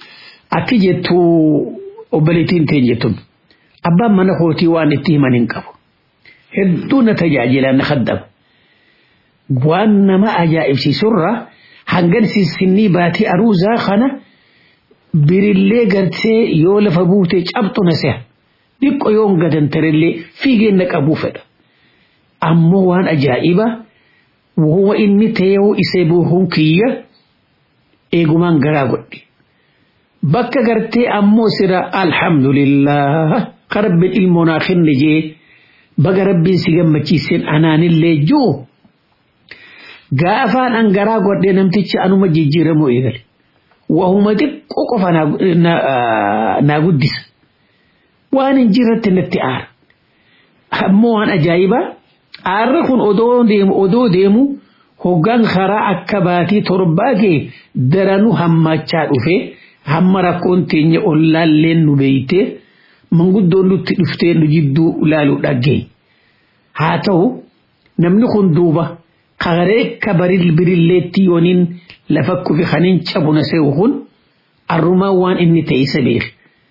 akki jettu obboleettiin teenya jettuun abbaan mana kootii waan itti himan hin qabu hedduu na tajaajila na haddaba waan nama ajaa'ibsiisurra hangan sinnii baatii aruuzaa kana birillee gartee yoo lafa buutee cabxu na seha dhiqqo yoo gadantarellee fiigeen na qabuu fedha ammoo waan ajaa'iba wuma inni ta'ee isee buuhuun kiyya eegumaan garaa godhe bakka gartee ammoo sira alhamdulillah ka rabbiin ilmoo naa kenne jee baga rabbiin si gammachiiseen anaanillee juu gaafaan an garaa godhee namtichi anuma jijjiiramoo eegale wahuma xiqqoo qofa naa guddisa waan hin jirratti natti aara ammoo waan ajaa'ibaa aarri kun odoo deemu odoo deemu hoggaan karaa akka baatii torbaa kee daranuu hammachaa dhufee hamma rakkoon teenya ollaalleen nu beeytee manguddoon nutti dhuftee nu jidduu ilaaluu dhaggee haa ta'u namni kun duuba kagaree ka baril birilleetti yooniin lafa kufi kanin cabuna se'u kun arrumaa waan inni ta'e isa beeke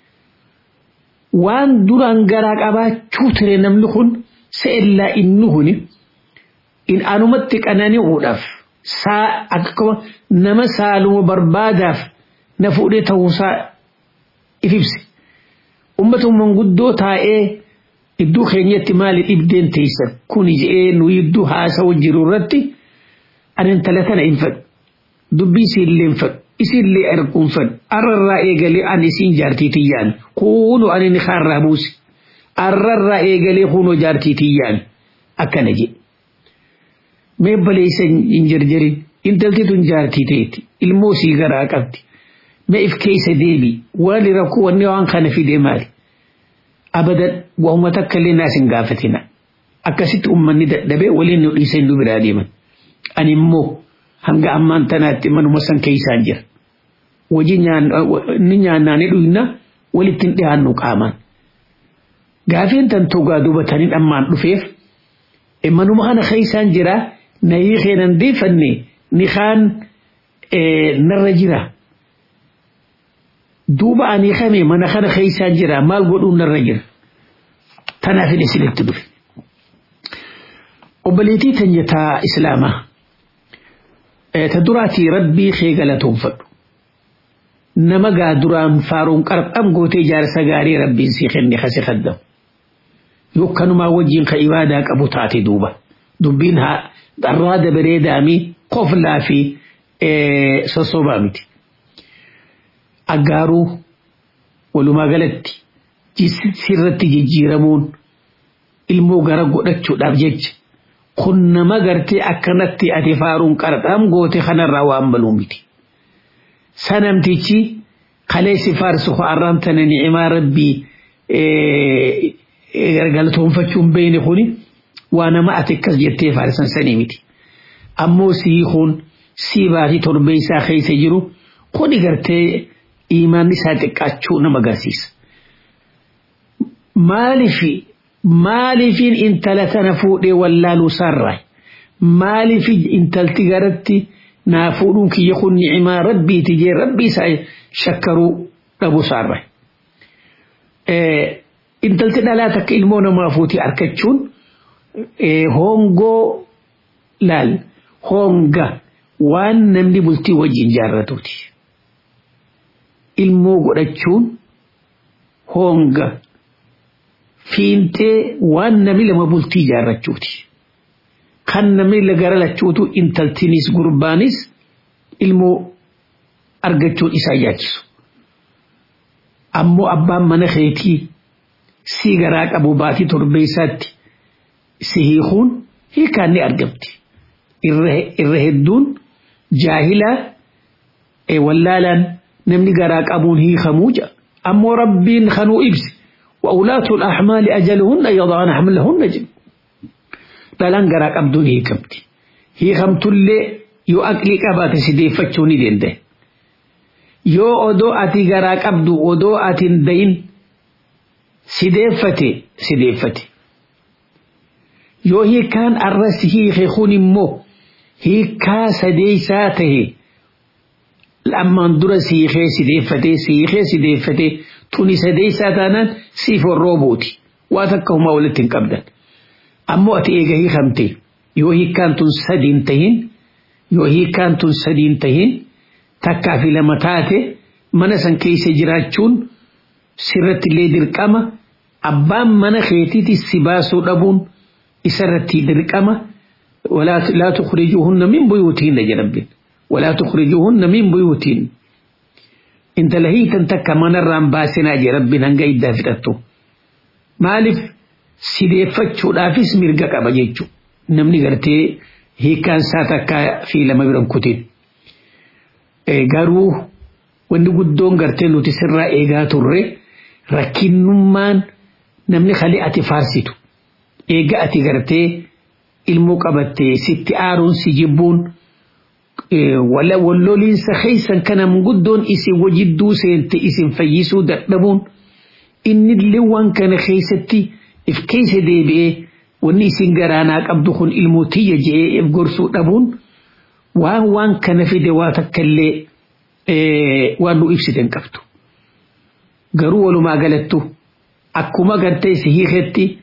waan duraan garaa qabaachuu ture namni kun se'ellaa inni huni in anumatti qanani'uudhaaf saa akkuma nama saaluma barbaadaaf na fuudhee ta'uusaa if ibse ummata manguddoo taa'ee iddoo keenyatti maali dhibdeen teessan kun je'ee nu iddoo haasawu jiru irratti ani intala tana hin fedhu dubbii isiillee hin fedhu isiillee erguun fedhu arrarraa eegalee ani isiin jaartii tiyyaan kuunu ani ni kaarraa buuse arrarraa eegalee kuunoo jaartii tiyyaan akkana jedhe mee baleessa hin jarjarin intalti tun jaartii ta'etti ilmoo sii garaa qabdi mee if keessa deebi waan rakkoo wanni waan kana fide maali abadan wahuma takka illee naas hin gaafatina akkasitti ummanni dadhabee waliin nu dhiisee nu biraa deeman ani immoo hanga ammaan tanaatti manuma san keessaan jira wajji ni nyaannaa ni dhuyna walitti hin dhiyaannu qaamaan gaafeen tan togaa dubatanii dhammaan dhufeef manuma kana keessaan jira na hiikeenan deefanne ni kaan narra jira duuba ani kame mana kana keessaan jira maal godhuun narra jira tanaaf hin isinitti dhufe obboleetii tanyataa islaamaa ta duraatii rabbii kee galatoonfadhu nama gaa duraan faaruun qarqam gootee jaarsa gaarii rabbiin sii kenne kasi kaddamu yokkanumaa wajjiin ka ibaadaa qabu taate duuba dubbiin haa dharraada bareedaami qoflaa fi sossobaa miti aggaaruu walumaa galatti sirratti jijjiiramuun ilmoo gara godhachuudhaaf jecha kun nama gartee akkanatti ati faaruun qarxam goote kanarraa waan baluu miti. Sanamtichi kaleessi faarsu arraan tana ni'imaa rabbii galatoonfachuun beeyne kuni waa nama ati akkas jettee faarsan sanii miti. Ammoo sii kun sii baatii torbee isaa keessa jiru kuni gartee imaanni isaa xiqqaachuu nama agarsiisa. Maalifi maaliifin intala tana fuudhee wallaaluu sarraa maaliif intalti garatti naa fuudhuun kiyya kun ni'imaa rabbiiti jee rabbii isaa shakkaruu dhabu sarraa. Intalti dhalaa takka ilmoo namaa fuutii argachuun hongoo laal honga waan namni bultii wajjin jaarratuuti. Ilmoo godhachuun honga fiintee waan namni lama bultii jaarrachuuti. Kan namni gara lachuutu intaltinis gurbaanis ilmoo argachuun isaa yaachisu. Ammoo abbaan mana keetii sii garaa qabu baatii torbeessaatti si hiikuun hiikaan ni argamti. Irra hedduun jaahilaa wallaalaan namni garaa qabuun hiikamuu jira. Ammoo rabbiin kanuu ibsi. وأولاة الأحمال أجلهن يضعن حملهن جن دلان غرا قبدون هي كمتي هي خمت اللي يو أكلي قبات سيدي فتشوني دين ده يو أدو أتي غرا قبدو أدو أتين دين سيدي فتي سيدي فتي يو هي كان الرس هي خيخون مو هي كا سدي ساته ammaan dura siikee sideeffatee siikee sideeffatee tuni sadeessaa taanaan siif warroo buuti waa takka humaa walitti hin qabdan ammoo ati eega hiikamte yoo hiikkaan tun sadiin tahin yoo hiikkaan tun sadiin tahin takkaa fi lama taate mana san keessa jiraachuun sirratti illee dirqama abbaan mana keetiiti si baasuu dhabuun isarratti dirqama ولا لا تخرجوهن من بيوتهن يا رب ولا تخرجوهن من بيوتهن انت لهيت انت كمان الرام باسنا يا رب هنگا يدا فتتو مالف sideeffachuu dhaafis mirga qaba jechuudha. Namni gartee hiikkaan isaa takka fi lama biran kutin. Garuu wanni guddoon gartee nuti sirraa eegaa turre rakkinnummaan namni kali ati faarsitu. Eega ati gartee ilmoo qabattee sitti aaruun si jibbuun walloliinsa keessan kanam guddoon isin wajidduu seente isin fayyisuu dadhabuun innillee waan kana keessatti if keessa deebi'ee wanni isin garaanaa qabdu kun ilmoo tiyya je'ee if gorsuu dhabuun waan waan kana fide waa takkallee waan nu ibsiten qabdu. Garuu walumaa galattu akkuma gartee si hiiketti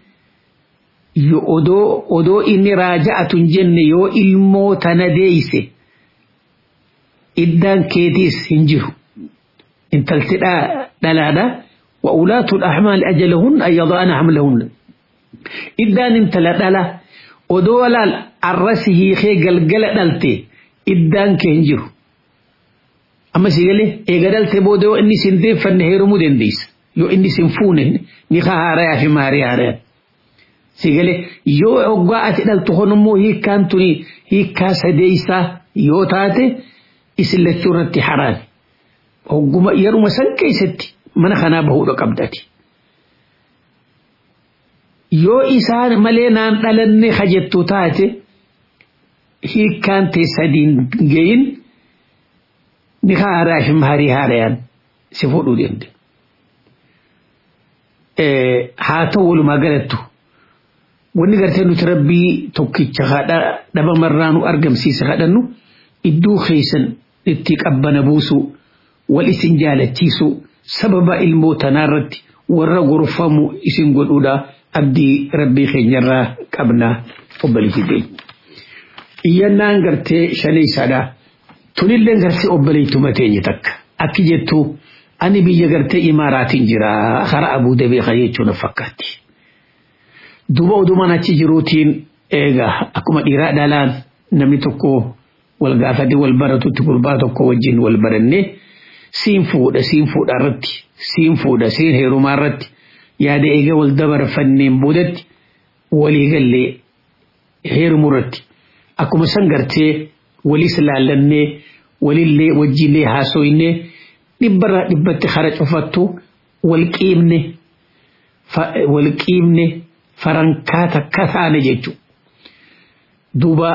odoo odoo inni raaja'atu hin jenne yoo ilmoo tana deeyse iddaan keetiis hin jiru. Intalti dhalaadhaa. وأولاة الأحمال أجلهن أن يضعن حملهن إدان انت لدلا ودولا الرسه خي قلقل دلتي إدان كهنجر أما سيقلي إيقا دلتي بودو إني سندين فنهيرو مدين ديس يو إني سنفونه نخا هاريا في ماري هاريا سيقلي يو أقوات دلتو خنمو هي كانتوني هي كاسة ديسا يو تاتي إسلتو رتي حران أقوما يرو مسان كيستي mana kanaa bahuudha qabdati. Yoo isaan malee naan dhalanne hajjettu taate hiikkaan ta'e sadiin gayin ni haaraa fi maarii haarayaan si fuudhuu danda'a. Haa ta'u walumaa galattu wanni gartee nuti rabbii tokkicha dhabamarraa nu argamsiisa kadhannu iddoo keessan itti qabbana buusu wal isin jaalachiisuu. sababa ilmoo tanaarratti warra gorfamu isin godhuudha abdii rabbii keenyarraa qabna obboleetti keenya. Iyyannaan gartee shaneessadha. Tunillee gartee obboleettuma teenye takka. Akki jettu ani biyya gartee imaaraatiin jira karaa abuu dabeeqa jechuun fakkaatti. Duuba odumaan achi jiruutiin eegaa akkuma dhiiraa dhalaan namni tokko wal gaafate wal baratutti gurbaa tokko wajjin wal barannee. siin fuudha siin fuudha irratti siin fuudha siin heerumaa irratti yaada eega wal dabarfanneen boodatti walii gallee heerumuu irratti akkuma san gartee waliis laallannee walillee wajjillee haasoyne dhibbarraa dhibbatti hara cufattu wal qiibne wal qiibne farankaa takka taane jechuudha. Duuba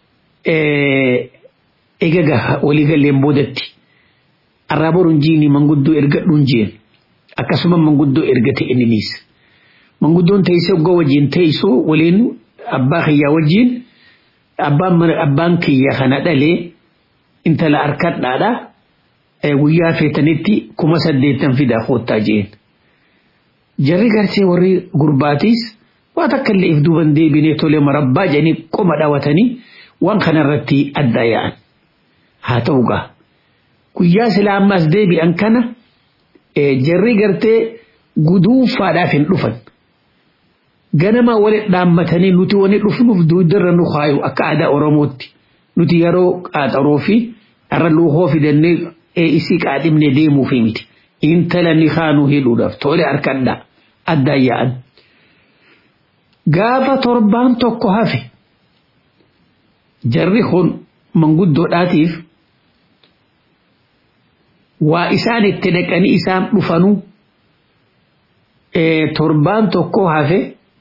eega walii galleen boodatti. arraaboruun jiini manguddoo ergadhuun jeen akkasuma manguddoo ergate inniniis manguddoon teessee oggoo wajjin teessoo waliin abbaa kiyyaa wajjin abbaan kiyya kana dhalee intala harkadhaadha guyyaa feetanitti kuma saddeettan fidaa koottaa jeen jarri gartee warri gurbaatiis waa takka illee if duuban deebinee tolee marabbaa jedhanii qoma dhaawatanii waan kanarratti adda yaa'an haa ta'u gaa guyyaa silaamaas deebi'an kana jarri gartee guduunfaadhaaf hin dhufan. Ganama walitti dhaammatanii nuti wani dhufnuuf duudarra nu kaayu akka aadaa Oromootti nuti yeroo qaaxaroo fi har'a luuhoo fidannee isii qaadhimne deemuufi miti. Intala ni kaanuu hidhuudhaaf tole harkadhaa addaan yaa'an. Gaafa torbaan tokko hafe jarri kun manguddoodhaatiif waa isaan itti dhaqanii isaan dhufanuu torbaan tokko hafe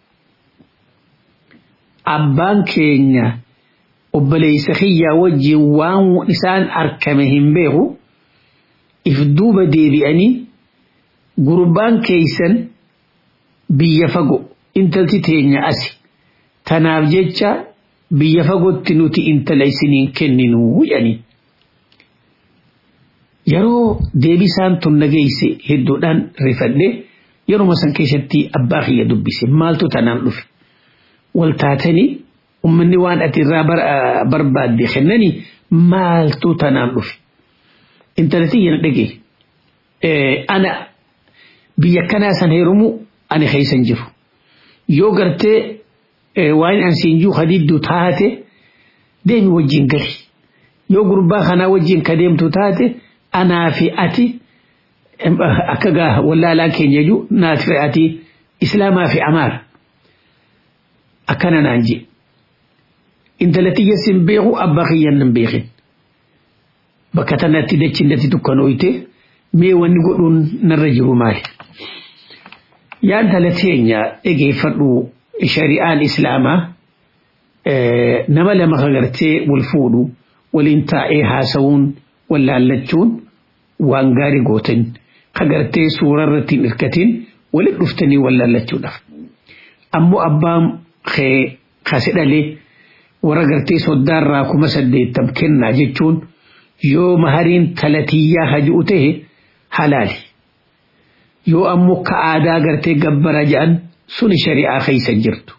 abbaan keenya obboleessa kiyyaa wajjin waan isaan arkame hin beeku if duuba deebi'anii gurbaan keeysan biyya fago intalti teenya asi tanaaf jecha biyya fagotti nuti intala isiniin kenninuu jedhanii yeroo deebisaan tun nageeyse hedduudhaan rifadhe yeroo san keessatti abbaa kiyya dubbise maaltu tanaan dhufe wal taatanii ummanni waan ati irraa barbaadde kennanii maaltu tanaan dhufe intalati yana dhage ana biyya kanaa san heerumu ani keeysan jiru yoo gartee waan an siinjuu hadidduu taate deemi wajjin gali yoo gurbaa kanaa wajjin ka deemtu taate anaa fi ati akka gaa wallaalaa keenya jechuu naaf fi ati islaamaa fi amaara akkana naan je intalatiyya sin beeku abbaa kiyyan nan beekin bakka tanatti dachindatti dukkanooyte mee wanni godhuun narra jiru maali yaa intala teenya dhageeffadhu shari'aan islaamaa nama lama kagartee wal fuudhu waliin taa'ee haasawuun wallaallachuun waan gaarii gootan kagartee suura irratti hin hirkatin walit dhuftanii wallaallachuudhaaf ammoo abbaan kee kase dhalee warra gartee soddaarraa kuma saddeettam kennaa jechuun yoo mahariin talatiyyaa haji'u ta'e halaali yoo ammoo ka aadaa gartee gabbara jedhan suni shari'aa keeysa jirtu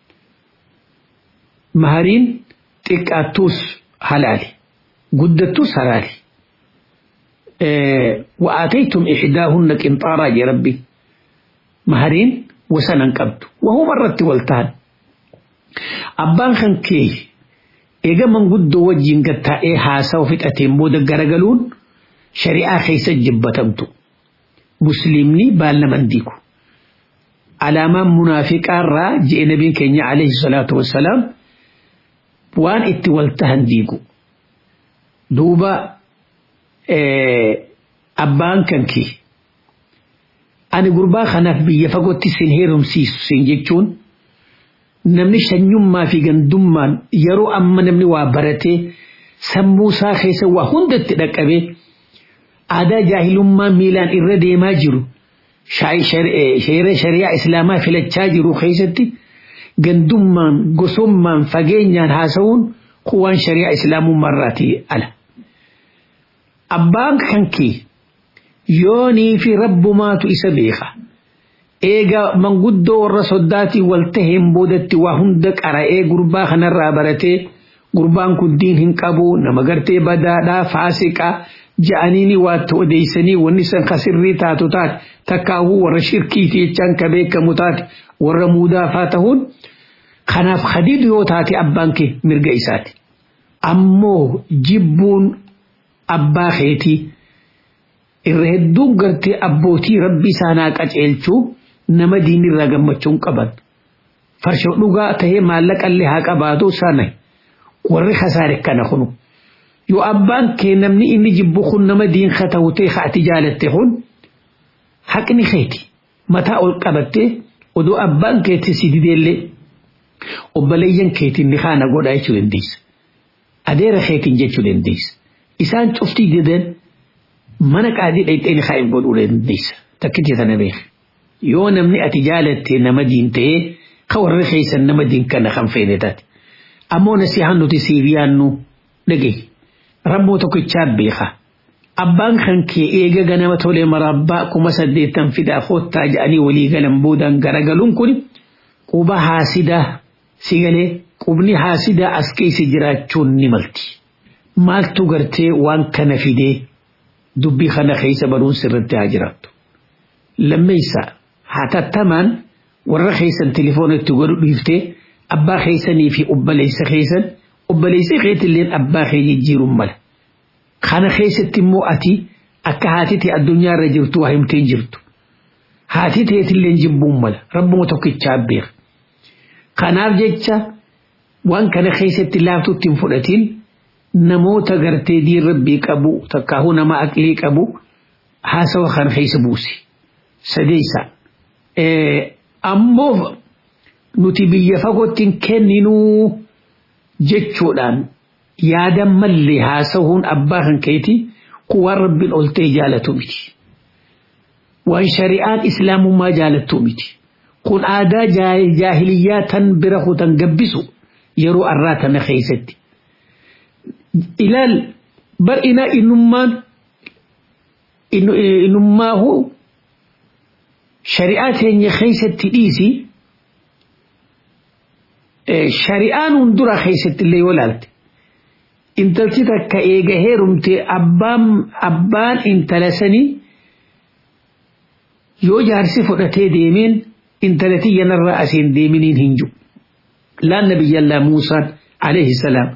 mahariin xiqqaattuus halaali guddattuus halaali وآتيتم إحداهن قنطارا يا ربي مهرين وسنا قبض وهو مرت والتان أبان خان كي إيجا من قد وجين قد تائي حاسا وفتأتين بودا غرغلون شريعة خيسة جبتمتو مسلمني بالنا من ديكو علامة منافقة را جئ نبي كينيا عليه الصلاة والسلام وان اتوالتهن ديكو دوبا abbaan kankee ani gurbaa kanaaf biyya fagootti sin heerumsiisu sin jechuun namni shanyummaa fi gandummaan yeroo amma namni waa baratee sammuu isaa keessa waa hundatti dhaqqabee aadaa jaahilummaa miilaan irra deemaa jiru sheera shari'aa islaamaa filachaa jiru keessatti gandummaan gosummaan fageenyaan haasa'uun kuwaan shari'aa islaamummaarraatii ala. abbaan kankee yoonii fi rabbumaatu isa beeka eega manguddoo warra soddaatii wal taheen boodatti waa hunda qara'ee gurbaa kanarraa baratee gurbaan kun diin hin qabu nama gartee badaadhaa faasiqaa ja'aniini waa odeessanii wanni san kasirrii taatu taate takkaahuu warra shirkiiti jechaan ka beekamu taate warra muudaafaa ta'uun kanaaf hadiidu yoo taate abbaan kee mirga isaati ammoo jibbuun abbaa keetii irra hedduun gartee abbootii rabbi isaanaa qaceelchuu nama diinirraa gammachuun qaban farshoo dhugaa tahee maallaqallee haa qabaatu sana warri kasaare kana kunu yoo abbaan kee namni inni jibbu kun nama diin ta'u ta'e ati jaalatte kun haqni keeti mataa ol qabattee odoo abbaan keetti si dideellee obboleeyyan keetiin ni kaana godhaa jechuu dandeessa adeera keetiin jechuu dandeessa. isaan cuftii didan mana qaadii dhayxeen kaa'in godhuu dandeessa takkitti sana beeka yoo namni ati jaalatte nama diin ta'ee ka warri keessan nama diin kana kan feene taate ammoo nasihaan nuti siiriyaan nu dhagaye rabboo tokkichaa beeka abbaan kan kee eega ganama tolee marabbaa kuma saddeettan fidaa koottaa jedhanii walii galan boodaan garagaluun kun quba haasidaa si galee qubni haasidaa as keessa jiraachuun ni malti. maaltu gartee waan kana fidee dubbii kana keessa baruun sirritti haa jiraattu. Lammeessa hatattamaan warra keessan telefoonatti godhu dhiiftee abbaa keessanii fi obboleessa keessan obboleessa keetilleen abbaa kee jijjiiruun mala. Kana keessatti immoo ati akka haati ta'e addunyaa irra jirtu waa himtee jirtu. Haati ta'etilleen jibbuun mala rabbuma tokkichaa beeka. Kanaaf jecha waan kana keessatti laaftutti hin fudhatiin namoota gartee diin rabbii qabu takkaahuu nama aqlii qabu haasawa kan keessa buusi. Sadeessa. Ammoo nuti biyya fagootti hin kenninuu jechuudhaan yaadan mallee haasawuun abbaa kan keeti kuwaan rabbiin ol ta'e jaalatu miti. Waan shari'aan islaamummaa jaalattu miti. Kun aadaa jaahiliyyaa tan bira kutan gabbisu yeroo arraa tana keessatti. ilaal bar ina innummaan inummaahu shari'aa teenya keessatti dhiisi shari'aan hundura keessatti illee yoo laalte intalti takka eega heerumte abbaan abbaan intala sanii yoo jaarsi fudhatee deemeen intala tiyyanarraa asiin deeminiin hin jiru laan nabiyyallaa muusaan alayhi salaam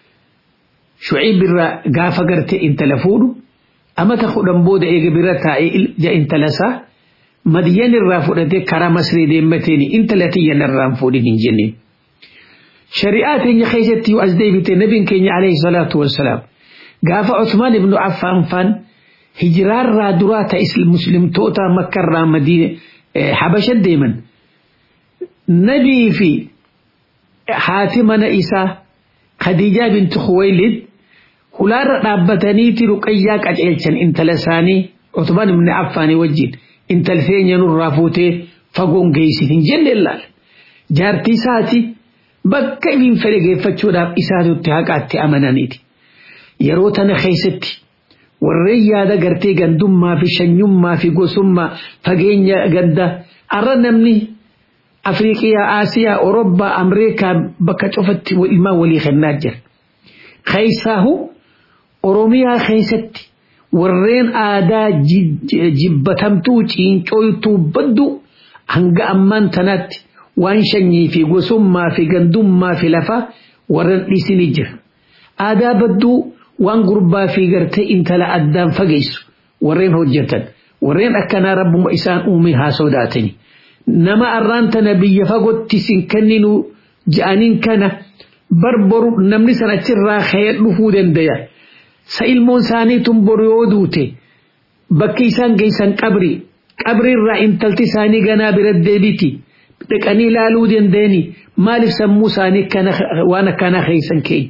shuciib irraa gaafa garte intala fuudhu amata kudhan booda eega bira taa'ee intala isaa madiyyan irraa fudhatee karaa masrii deemmateen intala tiyyanarraan fuudhin hin jenneen. shari'aa teenya keessatti yoo as deebite nabiin keenya alayhi salaatu wassalaam gaafa Usmaan ibnu Affaan faan hijiraarraa duraa ta'e muslimtoota makkarraa madiina habasha deeman nabii fi haati mana isaa Khadiijaa binti Khuwaylid hulaarra dhaabbataniiti ruqayyaa qaceelchan intala isaanii Usmaan ibnu Affaan wajjin intal feenya nurraa fuutee fagoon geessin hin jenne ilaale jaartii isaati. bakka ibin fedhe geeffachuudhaaf isaatutti haqaatti amananiiti. Yeroo tana keessatti warreen yaada gartee gandummaa fi shanyummaa fi gosummaa fageenya ganda arra namni Afriiqiyaa, Aasiyaa, Orobbaa, Ameerikaa bakka cufatti ilmaan walii kennaa jira. Keessaahu Oromiyaa keessatti warreen aadaa jibbatamtuu ciincooytuu baddu hanga ammaan tanaatti waan shanyii fi gosummaa fi gandummaa fi lafa warran dhiisini jira. Aadaa badduu waan gurbaa fi gartee intala addaan fageessu warreen hojjetan warreen akkanaa rabbuma isaan uume haa sodaatani. Nama arraan tana biyya fagootti sin kenninu ja'aniin kana barbaru namni san achirraa ka'ee dhufuu dandaya. Sa ilmoon isaaniitun boru yoo duute bakki isaan geessan qabri qabriirraa intalti isaanii ganaa bira deebiti. dhaqanii ilaaluu dandeenyi maaliif sammuu isaanii waan akkanaa keessan keenya.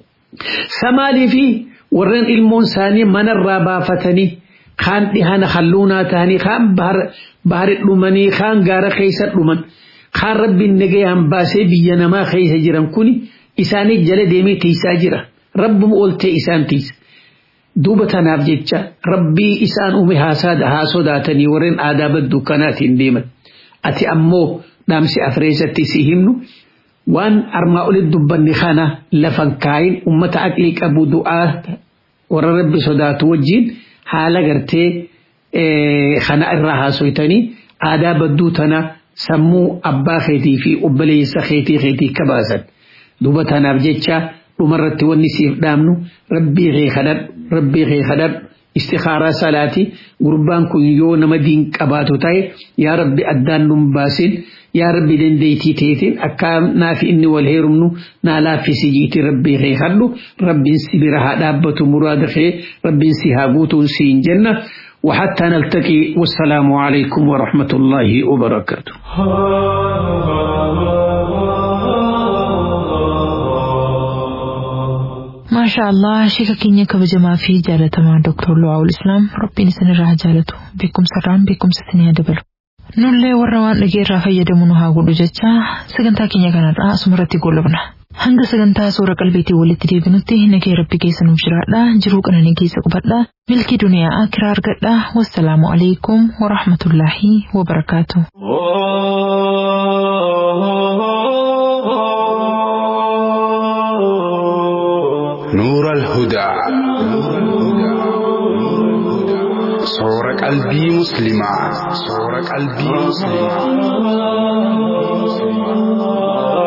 Samaalii fi warreen ilmoon isaanii manarraa baafatanii kaan dhihana halluunaa ta'anii kaan bahari dhumanii kaan gaara keessa dhuman kaan rabbiin nagayaan baasee biyya namaa keessa jiran kuni isaanii jala deemee tiisaa jira. Rabbuma ooltee isaan tiisa. Duuba tanaaf jecha rabbii isaan uume haa sodaatanii warreen aadaa badduu kanaatiin deeman. Ati ammoo dhaamsi afreessatti si himnu waan armaa olitti dubbanni kana lafan kaayin ummata aqlii qabu du'aa warra rabbi sodaatu wajjin haala gartee kana irraa haasoytanii aadaa badduu tana sammuu abbaa keetii fi obboleessa keetii keetii kabaasan duuba tanaaf jecha dhumarratti wanni siif dhaamnu rabbii kee kadhadhu rabbii kee kadhadhu istikaaraa salaati gurbaan kun yoo nama diin qabaatu ta'e yaa rabbi addaan nun baasin yaa rabbi dandeettii teetiin akka naaf inni wal heerumnu naa laaffisi jiiti rabbii kee kadhu rabbiin si bira haa dhaabbatu muraada kee rabbiin si haa guutuun siin jenna وحتى نلتقي والسلام عليكم ورحمة الله وبركاته ما شاء الله شيكا كينيا كبجما في جالة مع دكتور لواء الإسلام ربي نسن الراه جالته بكم سران بكم ستنيا دبل nullee warra waan dhageerraa fayyadamu nu haa godhu jecha sagantaa keenya kanarraa asumarratti goolabna. Hanga sagantaa suura qalbeetii walitti deebinutti nagee rabbi keessa nuuf jiraadha jiruu qananii keessa qubadha milkii duniyaa akiraa argadha wassalaamu alaikum warahmatullaahi wabarakaatu. نور الهدى صور قلبي مسلما صور قلبي مسلما